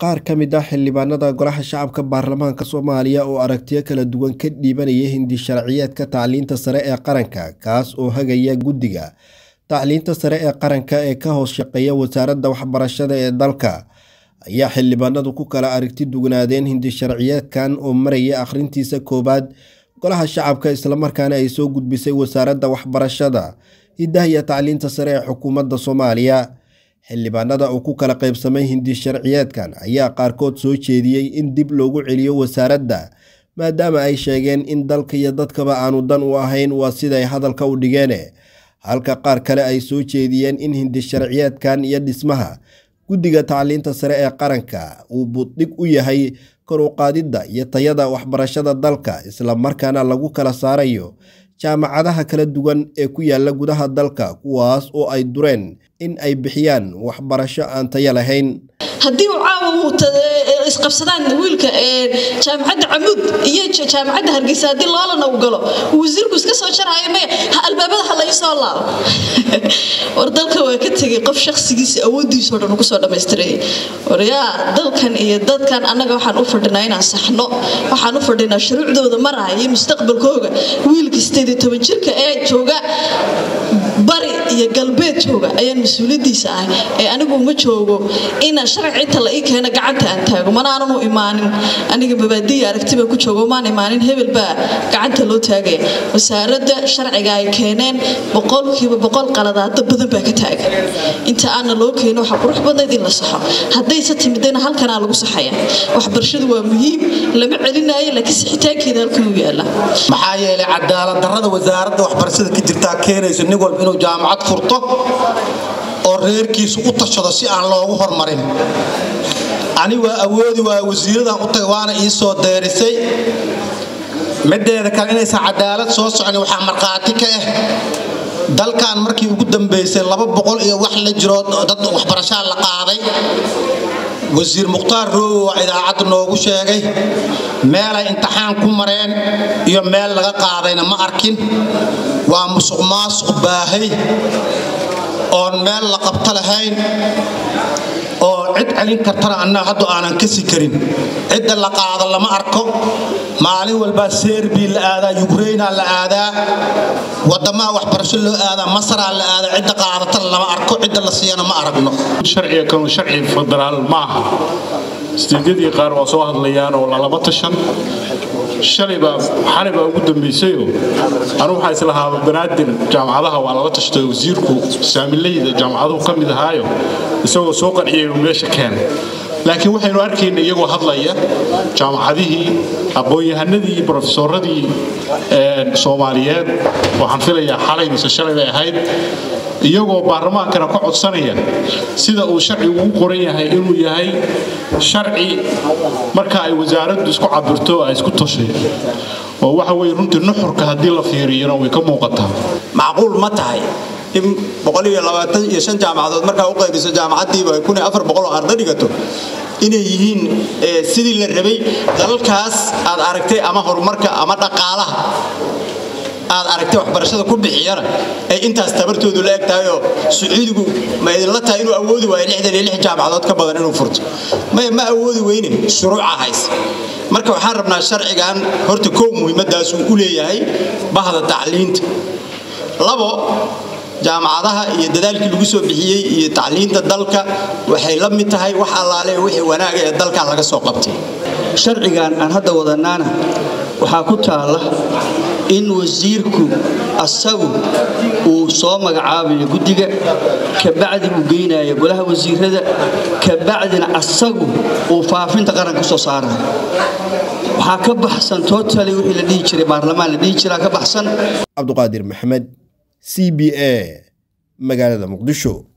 qaar ka mid ah xildhibaanada golaha shacabka baarlamaanka soomaaliya oo aragtiyo kala duwan ka dhiibanaya hindi sharciyeedka tacliinta sare ee qaranka kaas oo hagaya guddiga tacliinta sare ee qaranka ee ka hoos shaqeeya wasaaradda waxbarashada ee dalka ayaa xildhibaanadu ku kala aragti dugnaadeen hindi sharciyeedkan oo maraya akhrintiisa koowaad golaha shacabka islamarkaana ay soo gudbisay wasaaradda waxbarashada hidaha iyo tacliinta sare ee xukuumadda soomaaliya xildhibaanada oo ku kala qaybsamay hindi sharciyeedkan ayaa qaarkood soo jeediyey in dib loogu celiyo wasaaradda maadaama ay sheegeen in dalka iyo dadkaba aanu dan u ahayn waa siday hadalka u dhigeen halka qaar kale ay soo jeediyeen in hindi sharciyeedkan iyo dhismaha guddiga tacliinta sare ee qaranka uu buddhig u yahay kor u qaadidda iyo tayada waxbarashada dalka islamarkaana lagu kala saarayo jaamacadaha kala duwan ee ku yaala gudaha dalka kuwaas oo ay dureen in ay bixiyaan waxbarasho aan tayo lahayn haddii uu caawa isqabsadaan wiilka jaamacadda camuud iyo jaamacadda hargeysa haddii loolana u galo wasiirku iska soo jaraayo maya albaabada ha lai soo laabo war dalka waa ka tegay qof shakhsigiisa awooddiisao dhan ugu soo dhammaystiray waryaa dalkan iyo dadkan annaga waxaan u fadhinaa inaan saxno waxaan u fadhinaa shuruucdooda maraya iyo mustaqbalkooga wiilka sideed iyo toban jirka ee jooga bari iyo galbeed jooga ayaan mas-uuliyadiisa ahay ee anigu uma joogo ina sharci inta la ii keeno gacanta aan taago mana aanan u imaanin aniga mabaadiya aragtiba ku joogo maan imaanin hebel baa gacanta loo taagaya wasaaradda sharciga ay keeneen boqolkiiba boqol qaladaado badan baa ka taagan inta aana loo keeno waxaa qurux badnayd in la saxo haddayse timidayna halkanaa lagu saxaya waxbarashadu waa muhiim lama celinayo laakiin sixitaankeeda halkan u yaala maxaa yeelay cadaalad darrada wasaaradda waxbarashada ka jirtaa keenayso nin walba inuu jaamacad furto oo reerkiisu u tashado si aan loogu hormarin ani waa awoodi waa wasiiradan u tagay waana ii soo deerisay mideeda kale inaysan cadaalad soo socon waxaa markhaati ka ah dalkan markii ugu dambaysay laba boqol iyo wax la jiro dad waxbarashaa la qaaday wasiir mukhtaar roowo waa idaacadda noogu sheegay meelay imtixaan ku mareen iyo meel laga qaadayna ma arkin waa musuq maasuq baahay oon meel la qabto lahayn oo cid celin kartana annaga haddu aanan kasi karin cidda la qaado lama arko maalin walbaa serbi la aadaa yukraina la aadaa wadamaha waxbarasho loo aadaa masaraa la aadaa cidda qaadatana lama arko cidda la siiyana ma aragno sharciga kanu sharci federaal ma aha istiidyadii qaar waa soo hadlayaan oo lalaba tashan shalaybaa xalibaa ugu dambaysayoo anu waxaa islahaaba banaadir jaamacadaha waa lala tashtay wasiirku saamilayda jaamacaduhu ka mid ahaayo isagoo soo qanciyay meesha keenay laakiin waxaynu arkayna iyagoo hadlaya jaamacadihii aqoon-yahanadii iyo brofesoradii soomaaliyeed waxaan filayaa xalay mise shalay bay ahayd iyagoo baarlamaankana ka codsanaya sida uu sharcigu u qoran yahay inuu yahay sharci marka ay wasaaraddu isku cabirto ay isku toshay oo waxa weye runtii nuxurka haddii la fiiriyana way ka muuqataa macquul ma tahay in iyo jaamacadood markaa u qaybiso jaamacadiiba oo arda dhigato inay yihiin sidii la rabay dalalkaas aad aragtay ama horumarka ama dhaqaalaha aad aragtay waxbarashada ku bixiyana ay intaas tabartoodu la eg tahayoo sacuudigu ma idinla tahay inuu awoodi waayo lixdan iyo lix jaamacadood ka badan inuu furto maya ma awoodi weyne shuruuca haysa marka waxaan rabnaa sharcigan horta kow muhiimadaas uu u leeyahay bahda tacliinta labo jaamacadaha iyo dadaalkii lagu soo bixiyey iyo tacliinta dalka waxay la mid tahay wax allaale wixii wanaaga ee dalkan laga soo qabtay sharcigan aan hadda wadanaana waxaa ku taalla in wasiirku asagu uu soo magacaabayo guddiga kabacdi uu geynayo golaha wasiirada kabacdina asagu uu faafinta qaranka soo saarayo waxaa ka baxsan totali wixii la dhihi jiray baarlamaan la dhihi jiraa ka baxsan cabduqaadir maxamed c b a magaalada muqdisho